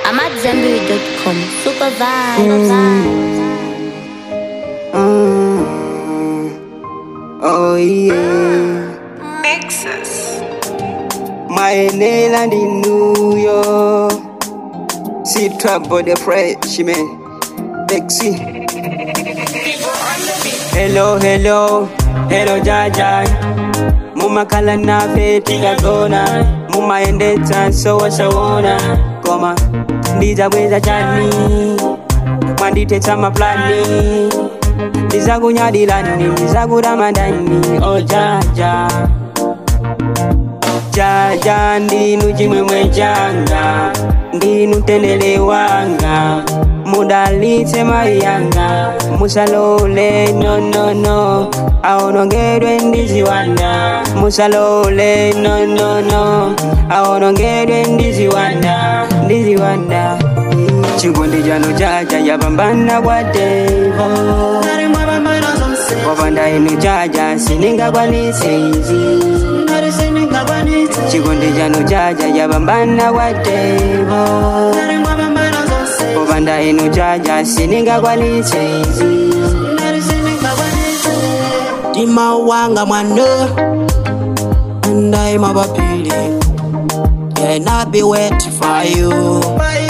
I'm at Zenberry.com. Super vibe. Oh yeah. Nexus. Maenela ndi New York. See trouble the freshman. Bexy. Hello, hello, hello Jaja. Mumakala nafe tikagona mumaendetsa sowasawona koma ndizabweza chani mwanditetsa maplani ndizakunyadilani ndizakutamandani o jaja jaja ndinu chimwemwe changa ndinu tendele wanga mudalitse mai yanga musalole nonono aonongedwe ndiziwanda musalole nonono aonongedwe ndiziwanda ndiziwanda chikondi chano chacha yapambana kwa devo wapanda inu chacha siningakwanise izi chikondi chano chacha yapambana kwa devo wapanda inu chacha siningakwanise izi Tima wanga mwana Ndai mabapili Can I be wet for you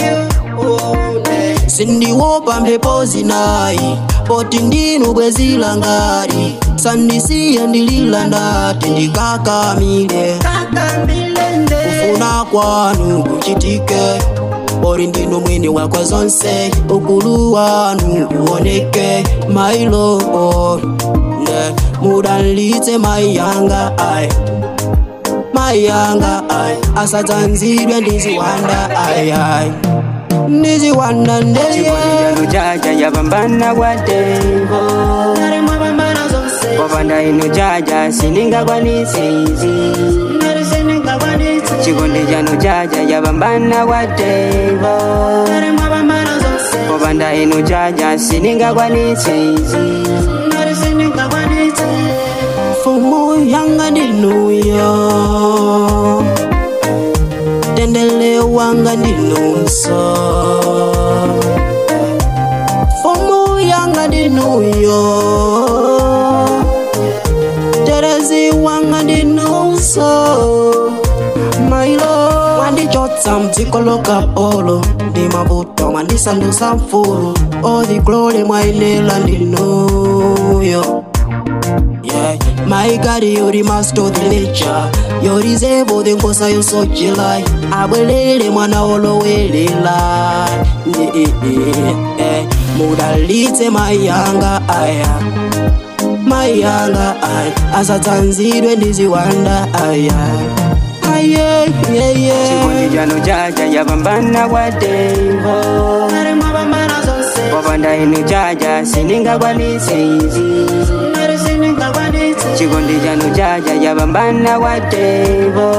sindiwopa mphepo zinayi poti ndinu bwezila ngati sandisiye ndilila ndati ndikakamile kufuna kwanu kuchitike pori ndinu mwini wakwa zonse ukulu wanu uoneke mailo ne mudalitse mai yanga ai mai yanga ai asadzanzidwe ndiziwanda ai ai ndiziwanda ndeye chikondi chano chacha yapambana kwa devo wapanda inu chacha siningakwanise izi chikondi chano chacha yapambana kwa devo wapanda inu chacha siningakwanise izi fumu yanga ndinuyo tendele wanga ndinunso fumu yanga ndinuyo terezi wanga ndinunso mailo wandichotsa mdziko lokapolo ndi mavuto mwandisandusa mfulu odhiglole mwainela ndinuyo Yeah, my God, you're the master of the nature. You're the zevo, the nkosa yo so jilai. Abwelele mwana olowelela. Yeah, yeah, yeah. Mudalitse mayanga aya. Mayanga aya. Asatsanzidwe ndiziwanda aya. Aye, yeah, yeah. chikondi chano chacha yapambana kwa devo wapanda inu chacha siningakwanise izi chikondi chano chacha yapambana kwa devo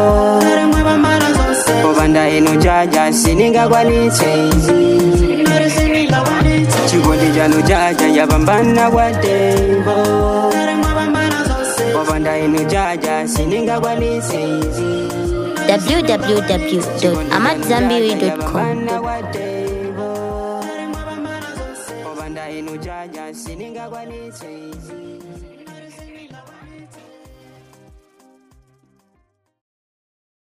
wapanda inu chacha siningakwanise izi chikondi chano chacha yapambana kwa devo wapanda inu chacha siningakwanise izi www.amatzambiri.com. Obanda inu chacha siningakwanise izi